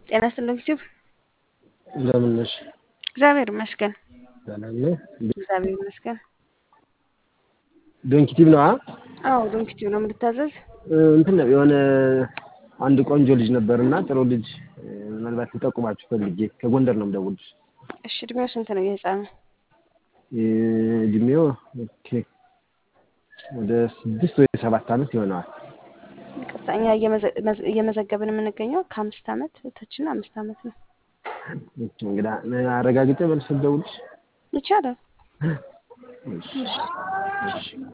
ጤና ይስጥልኝ ዩቲዩብ እንደምን ነሽ? እግዚአብሔር ይመስገን። ሰላም ነው። እግዚአብሔር ይመስገን። ዶንኪቲቭ ነው? አዎ ዶንኪቲቭ ነው የምትታዘዝ? እንትን ነው የሆነ አንድ ቆንጆ ልጅ ነበርና ጥሩ ልጅ ምናልባት ልጠቁማችሁ ፈልጌ ከጎንደር ነው የምደውልልሽ። እሺ እድሜው ስንት ነው የህፃኑ? እድሜው ኦኬ ወደ ስድስት ወይ ሰባት ዓመት ይሆነዋል። ይቅርታ እኛ እየመዘገብን የምንገኘው ከአምስት ዓመት በታችና አምስት ዓመት ነው። እንግዳ አረጋግጬ መልስ ልደውልልሽ ይቻላል። እሺ እሺ